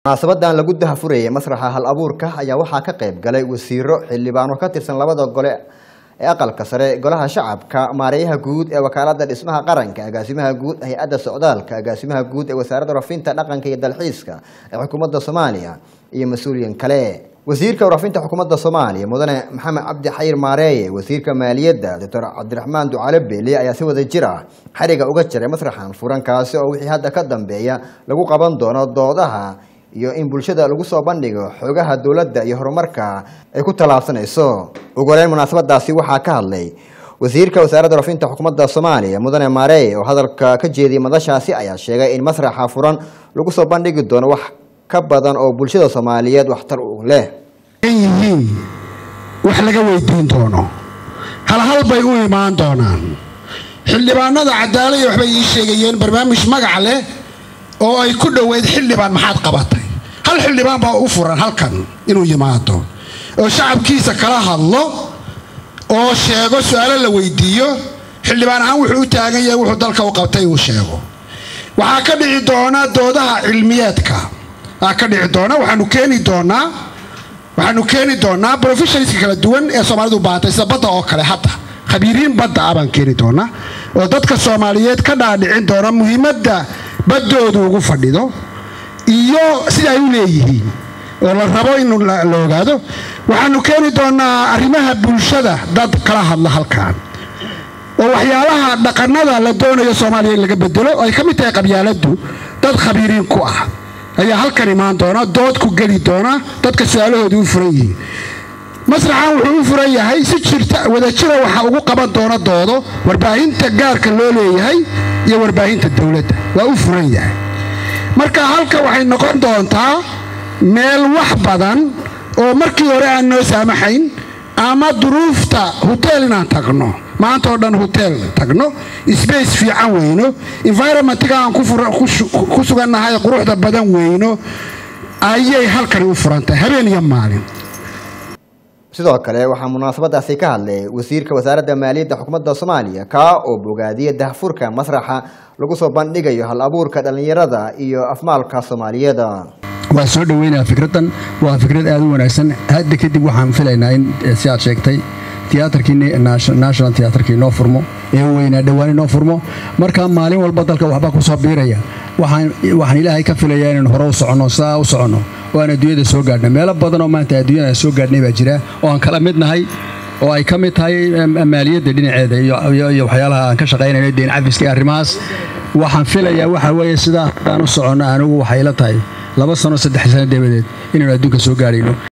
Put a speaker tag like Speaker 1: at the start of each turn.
Speaker 1: munaasabadan lagu dahafurayay masraxa hal abuurka ayaa waxaa ka qayb galay wasiiro xildhibaano ka tirsan labada gole ee aqalka sare golaha shacabka maareeyaha guud ee wakaalada dhismaha qaranka agaasimaha guud hay-adda socdaalka agaasimaha guud ee wasaaradda rafinta dhaqanka iyo dalxiiska ee xukuumadda soomaaliya iyo mas-uuliyin kale wasiirka warafinta xukuumadda soomaaliya mudane maxamed cabdi xayir maareeye wasiirka maaliyadda doctor cabdiraxmaan ducale beele ayaa si wada jir ah xariga uga jiray masraxan furan kaasi oo wixii hadda ka dambeeya lagu qaban doono doodaha iyo in bulshada lagu soo bandhigo xogaha dowladda iyo horumarka ay ku tallaabsanayso ugu horeyn munaasabadaasi waxaa ka hadlay wasiirka wasaaradda rafinta xukuumadda soomaaliya mudane maareeye oo hadalka ka jeediyay madashaasi ayaa sheegay in masraxa furan lagu soo bandhigi doono wax ka badan oo bulshada soomaaliyeed waxtar u leh
Speaker 2: yihiin wax laga weydiin doono halhal bay u imaan doonaan xildhibaanada cadaalaya waxbay ii sheegayeen barnaamij magac leh oo ay ku dhoweyd xildhibaan maxaad qabatay hal xildhibaan baa u furan halkan inuu yimaado oo shacabkiisa kala hadlo oo sheego su-aalo la weydiiyo xildhibaan ahaan wuxuu u taagan yahay wuxuu dalka u qabtay uu sheego waxaa ka dhici doona doodaha cilmiyeedka aa ka dhici doona waxaanu keeni doonaa waxaanu keeni doonaa brofessionalska kala duwan ee soomaalidu baantay sida badda oo kale hadda khabiiriin badda ah baan keeni doonaa oo dadka soomaaliyeed ka dhaadhicin doona muhiimadda baddoodu ugu fadhido iyo sida ay u leeyihiin oo la rabo in la ogaado waxaanu keeni doonaa arrimaha bulshada dad kala hadla halkan oo waxyaalaha dhaqannada la doonayo soomaaliya in laga bedelo oo ay ka mid tahay qabyaaladdu dad khabiiriin ku ah ayaa halkan imaan doona dood ku geli doona dadka su-aalahooda u furan yihiin masraxan wuxuu u furan yahay si jirta wadajira waxaa ugu qaban doona doodo warbaahinta gaarka loo leeyahay iyo warbaahinta dowladda waa u furan yahay marka halka waxay noqon doontaa meel wax badan oo markii hore aan noo saamaxayn ama duruufta hoteel inaan tagno maanta oo dhan hoteel tagno sbace fiican weyno environmentga aan ku sugannahay quruxda badan weyno ayay halkani u furantahay habeen iyo maalin
Speaker 1: sidoo kale waxaa munaasabadaasi ka hadlay wasiirka wasaaradda maaliyadda xukuumadda soomaaliya kaa oo bogaadiyay dahfurka masraxa lagu soo bandhigayo hal abuurka dhallinyarada iyo afmaalka soomaaliyeed
Speaker 3: waa soo dhoweynaya fikraddan waa fikrad aada u wanaagsan hadda kadib waxaan filaynaa in si aad sheegtay tiyaatarkii national tiyaatarkii noo furmo ee weynaa dhowaan inoo furmo markaa maalin walba dalka waxbaa ku soo biiraya waxaan ilaahay ka filayaa inaan hore u soconno sidaa u soconno oo aan adduunyada soo gaadhno meelo badan oo maanta adduunyada soo gaadhnay baa jira oo aan kala mid nahay oo ay ka mid tahay maaliyadda dhinaceeda iyo waxyaalaha aan ka shaqaynayno deen cafiska iyo arrimahaas waxaan filayaa waxa weeye sidaa aan u soconno anigu waxay ila tahay laba sano saddex sano dabadeed inaynu adduunka soo gaadhayno